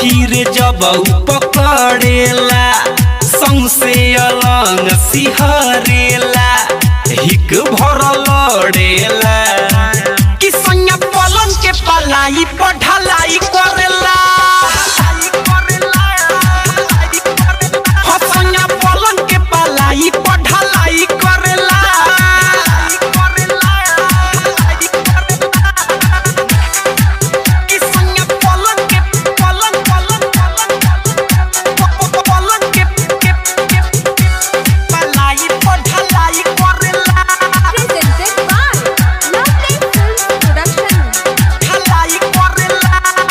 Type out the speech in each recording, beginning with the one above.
सखी रे जब उ पकड़ेला सौसे अलंग सिहरेला हिक भर लड़ेला कि सैया पलंग के पलाई पढ़लाई करेला हो सैया पलंग के पलाई पढ़लाई करेला कि सैया पलंग के पलंग पलंग पलंग पलंग के के के पलाई पढ़लाई करेला Presented by Lovely Films Production. ढलाई करेला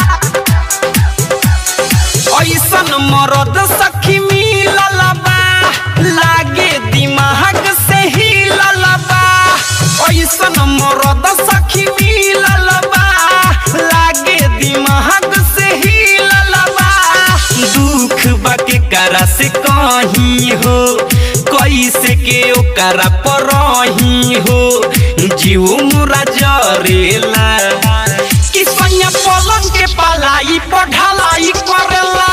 ऐसन मरद सखी मिलल बा लागे दिमाग से हिलल बा ऐसन मरद सखी मिलल बा लागे दिमाग से हिलल बा दुख बा के करा से कहीं हो कैसे के ओकरा परही हो जीव मुरा जरेला कि सैया पलंग के पलाई पढ़लाई करेला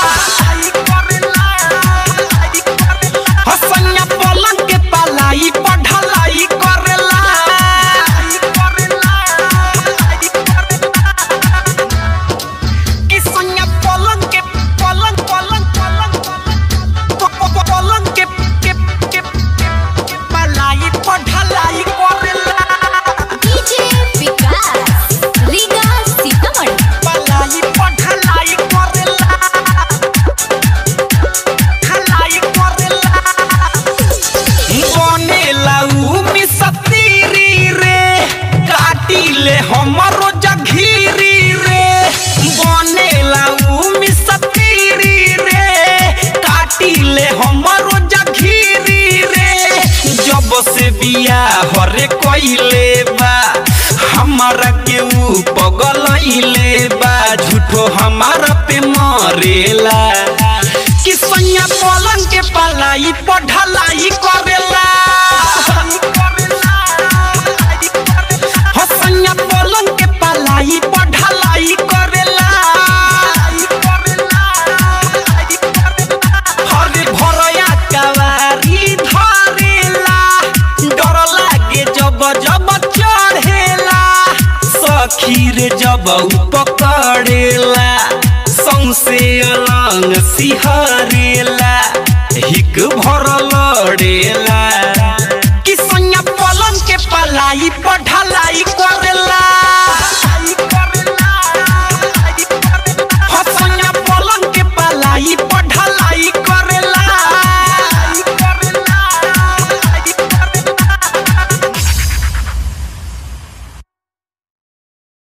हो सैया पलंग के पलाई पढ़लाई करेला कि सैया पलंग के पलंग पलंग पलंग पलंग पलंग के के के के पलाई पढ़लाई करेला DJ Vikas, Liga Sitamarhi. पलाई पढ़लाई करेला खलाई करेला बनेला उ मिसतीरी रे काटिले हमरो जघीरी रे बनेला उ मिसतीरी रे काटिले हमरो जघीरी रे जब से बिया हरे कइले बा हमारा के ऊ पगलइले बा झूठो हमारा पे मरेला कि सैया पलंग के पलाई पढ़लाई करेला हो सैया पलंग के पलाई पढ़लाई करेला हरे भरया कवारी धरेला डर लागे जब जब चढ़ेला सखी रे जब उ पकड़ेला सौसे अलंग सिहरेला हिक भर लड़ेला कि सैया पलंग के पलाई पढ़लाई करेला